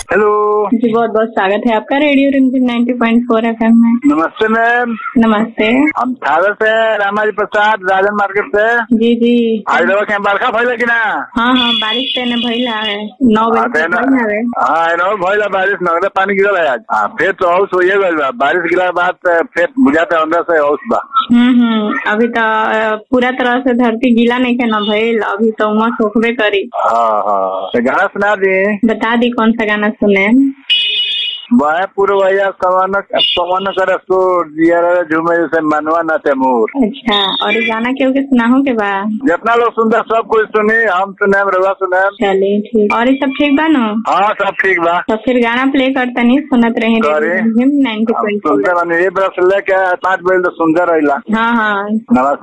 Hello जी बहुत बहुत स्वागत है आपका रेडियो रिमझिम 90.4 एफएम में नमस्ते मैम नमस्ते हम सागर से रामाजी प्रसाद राजन मार्केट से जी जी आज रहो के बरखा भइल कि ना हाँ हाँ बारिश तेने भइला है नौ हाँ, बजे तेने- तक भइल हवे हाँ एनो भइल बारिश नगदे पानी गिरल है आज हाँ फिर तो हौस होइए गइल बा बारिश गिरा के बाद अ, फिर बुझाते अंदर से हौस बा हम्म हम्म अभी तो अ, पूरा तरह से धरती गीला नहीं के न भइल अभी तो उमस होखबे करी हाँ हाँ तो गाना सुना दी बता दी कौन सा गाना सुने वह पूर्व भैया कवन कवन कर सो जियर झूमे जैसे मनवा न तैमूर अच्छा और ये गाना क्यों के सुनाहू के बा जितना लोग सुनते सब कुछ सुनी हम सुने रवा सुने चलिए ठीक और ये सब ठीक बा न हाँ सब ठीक बा तो फिर गाना प्ले करता नहीं सुनत रहे करे। रेडियो रिमझिम 90.4 सुनते बनी ये बरस लेके पाँच बजे तो सुनते रहिला हाँ हाँ नमस्ते